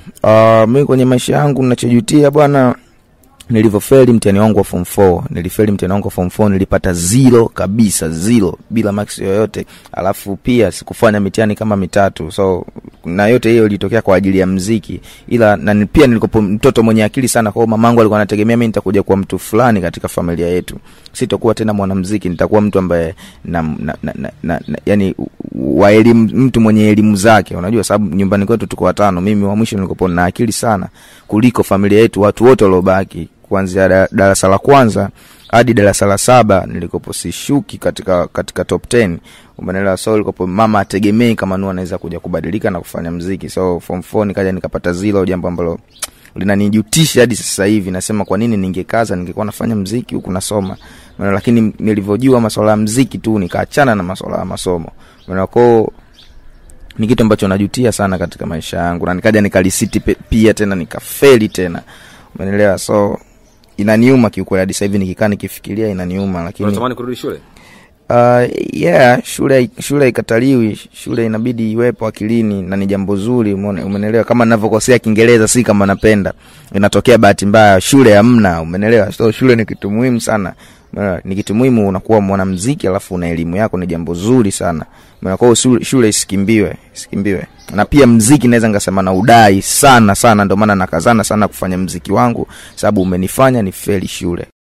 uh, mi kwenye maisha yangu nachojutia bwana nilivyofeli mtihani wangu wa form 4 nilifeli mtihani wangu wa form 4 nilipata zero kabisa zero bila max yoyote alafu pia sikufanya mitihani kama mitatu so na yote hiyo ilitokea kwa ajili ya mziki ila na ni- pia nilikopo mtoto mwenye akili sana kwao mamangu alikuwa anategemea mi nitakuja kuwa mtu fulani katika familia yetu sitokuwa tena mwanamziki nitakuwa mtu ambaye na, na, na, na, na, na yani wa elimu mtu mwenye elimu zake unajua sababu nyumbani kwetu tuko watano mimi wa mwisho nilikopo na akili sana kuliko familia yetu watu wote waliobaki kuanzia da- darasa la kwanza hadi darasa la saba nilikopo sishuki katika katika top 10 umeelewa so ilikopo mama ategemei kama nu anaweza kuja kubadilika na kufanya mziki so form 4 nikaja nikapata zero jambo ambalo linanijutisha hadi sasa hivi nasema kwa nini ningekaza ningekuwa nafanya mziki huku nasoma Umeelewa? lakini nilivyojua masuala ya mziki tu nikaachana na masuala ya masomo Umeelewa? kwao ni kitu ambacho najutia sana katika maisha yangu na nikaja nikalisiti pe- pia tena nikafeli tena umeelewa so inaniuma kiukweli hadi sasa hivi nikikaa nikifikiria inaniuma lakini unatamani kurudi shule uh, yeah shule shule haikataliwi shule inabidi iwepo akilini na ni jambo zuri umeone- umenelewa kama navyokosea kiingereza si kama napenda inatokea bahati mbaya shule hamna umenelewa so shule ni kitu muhimu sana Umeelewa? ni kitu muhimu unakuwa mwanamziki alafu una elimu yako ni jambo zuri sana Umeelewa? kwa hiyo shule, shule isikimbiwe isikimbiwe na pia mziki naweza nikasema na udai sana sana ndio maana nakazana sana kufanya mziki wangu sababu umenifanya ni feli shule